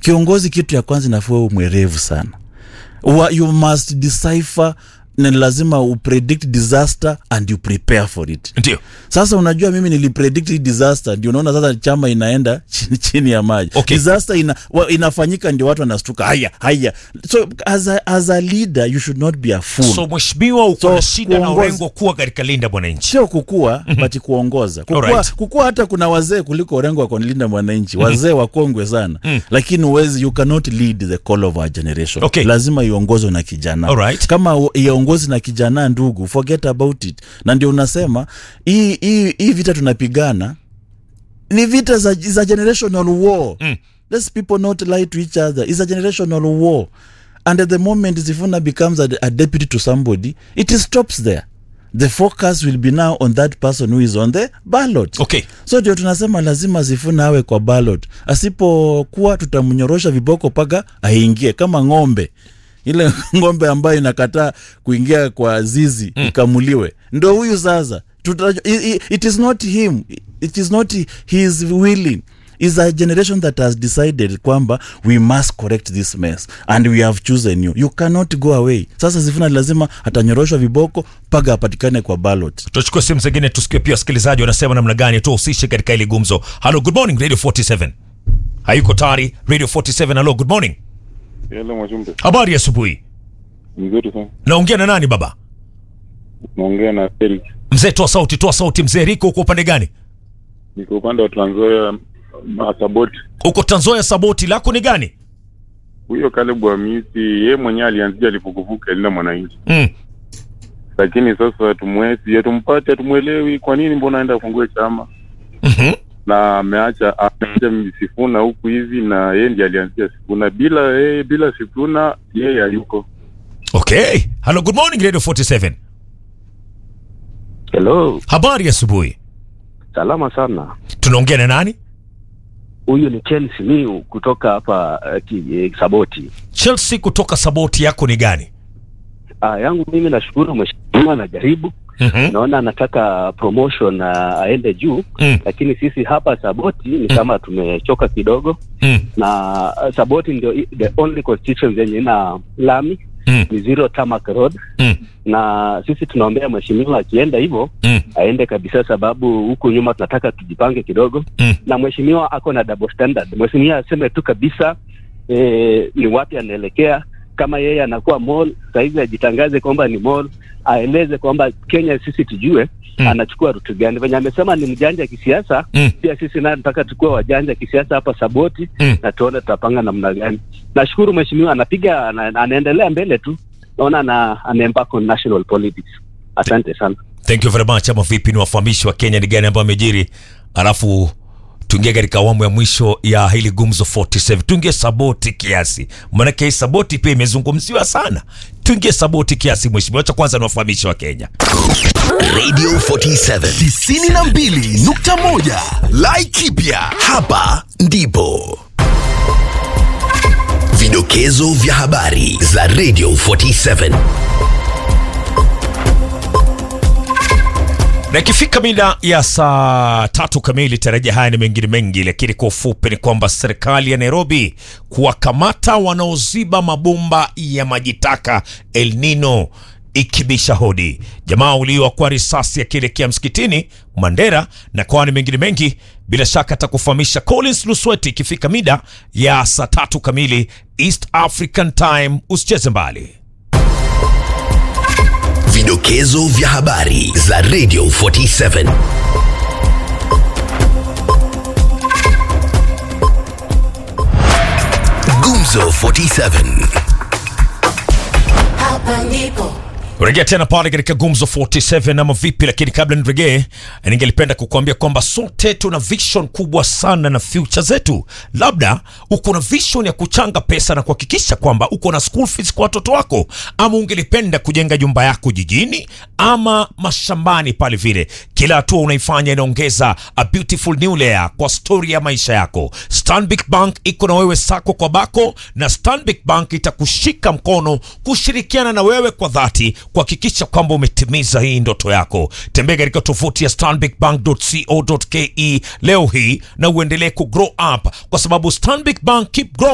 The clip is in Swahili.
kiongozi kitu ya kwanza inafua uwe mwerevu sana Wa, you must decipher na ni lazima upredict disaster and you prepare for it ndio sasa unajua mimi nilipredict hii disaster ndio unaona sasa chama inaenda chini, chini ya maji Okay. disaster ina, wa, inafanyika ndio watu wanastuka haya haya so as a, as a leader you should not be a fool so mheshimiwa uko So, na shida na kuongoza- urengo kuwa katika linda mwananchi sio kukua but kuongoza kukua, Alright. kukua hata kuna wazee kuliko orengo wa kulinda mwananchi wazee wakongwe sana lakini uwezi you cannot lead the call of our generation Okay. lazima iongozwe na kijana Alright. kama u- iongozi na kijana ndugu forget about it na ndio unasema hii hii hii vita tunapigana ni vita za, za generational war Mm. let's people not lie to each other it's a generational war and at the moment Sifuna becomes a, a deputy to somebody it stops there the focus will be now on that person who is on the ballot okay so ndio tunasema lazima Sifuna awe kwa ballot asipokuwa tutamnyorosha viboko mpaka aingie kama ng'ombe ile ng'ombe ambayo inakataa kuingia kwa zizi mm. ikamuliwe ndo huyu sasa Tuta, it, it is not him it is not his willing is a generation that has decided kwamba we must correct this mess and we have chosen you you cannot go away sasa Sifuna lazima atanyoroshwa viboko mpaka apatikane kwa ballot tuchukue simu zingine tusikie pia wasikilizaji wanasema namna gani tuhusishe katika hili gumzo halo good morning radio 47 hayuko tayari radio 47 halo good morning Hello Mwachumbe, habari ya asubuhi mzuri sana. naongea na nani baba Naongea na Felix, mzee toa sauti toa sauti mzee riko uko upande gani niko upande wa Trans Nzoia Masaboti. uko tanzoya saboti lako ni gani Huyo Caleb Hamisi yeye mwenyewe alianzia alipokuvuka Linda Mwananchi, mm. lakini sasa tumwezi tumpate, hatumwelewi kwa nini, mbona aenda afungue chama mm-hmm. na ameacha ameacha Sifuna huku hivi, na yeye ndiye alianzia Sifuna. Bila yeye, bila Sifuna yeye hayuko. okay halo good morning radio 47 Hello, habari ya asubuhi salama sana. tunaongea na nani Huyu ni Chelsea Miu kutoka hapa uh, ki, eh, Saboti. chelsea kutoka saboti yako ni gani Ah, yangu mimi nashukuru mheshimiwa anajaribu. mm-hmm. Naona anataka promotion uh, aende juu, mm. lakini sisi hapa Saboti ni kama tumechoka kidogo Mm. na uh, Saboti ndio i- the only constituency yenye ina lami Mm. ni zero tarmac road Mm. na sisi tunaombea mheshimiwa akienda hivyo Mm. aende kabisa, sababu huku nyuma tunataka tujipange kidogo Mm. na mheshimiwa ako na double standard. Mheshimiwa aseme tu kabisa e, ni wapi anaelekea. Kama yeye anakuwa mall sahizi, ajitangaze kwamba ni mall, aeleze kwamba Kenya sisi tujue Mm. anachukua rutu gani. Venye amesema ni mjanja kisiasa, Mm. pia sisi naye tunataka tukuwe wajanja kisiasa hapa Saboti Mm. na tuone tutapanga namna gani. Nashukuru mheshimiwa anapiga ana, anaendelea mbele tu, naona ana, ana embark on national politics. Asante sana. thank you very much ama vipi ni wafahamishi wa kenya ni gani ambayo amejiri alafu tuingie katika awamu ya mwisho ya hili gumzo 47 tuingie saboti kiasi maanake hii saboti pia imezungumziwa sana tuingie saboti kiasi mheshimiwa cha kwanza ni wafahamishi wa kenya Radio 47 92.1 Laikipia hapa ndipo vidokezo vya habari za Radio 47 na ikifika mida ya saa tatu kamili tarajia haya ni mengine mengi lakini kwa ufupi ni kwamba serikali ya nairobi kuwakamata wanaoziba mabomba ya majitaka el nino ikibisha hodi jamaa uliwa kwa risasi akielekea msikitini mandera na kwani mengine mengi bila shaka atakufahamisha collins lusweti ikifika mida ya saa tatu kamili east african time usicheze mbali vidokezo vya habari za Radio 47 Gumzo 47 Hapa ndipo rejea tena pale katika gumzo 47 ama vipi lakini kabla nirejee ningelipenda kukuambia kwamba sote tuna vision kubwa sana na future zetu labda uko na vision ya kuchanga pesa na kuhakikisha kwamba uko na school fees kwa watoto wako ama ungelipenda kujenga nyumba yako jijini ama mashambani pale vile kila hatua unaifanya inaongeza a beautiful new layer kwa stori ya maisha yako stanbic bank iko na wewe sako kwa bako na stanbic bank itakushika mkono kushirikiana na wewe kwa dhati kuhakikisha kwamba umetimiza hii ndoto yako tembea katika tovuti ya stanbicbank.co.ke leo hii na uendelee kugrow up kwa sababu stanbic bank keep growing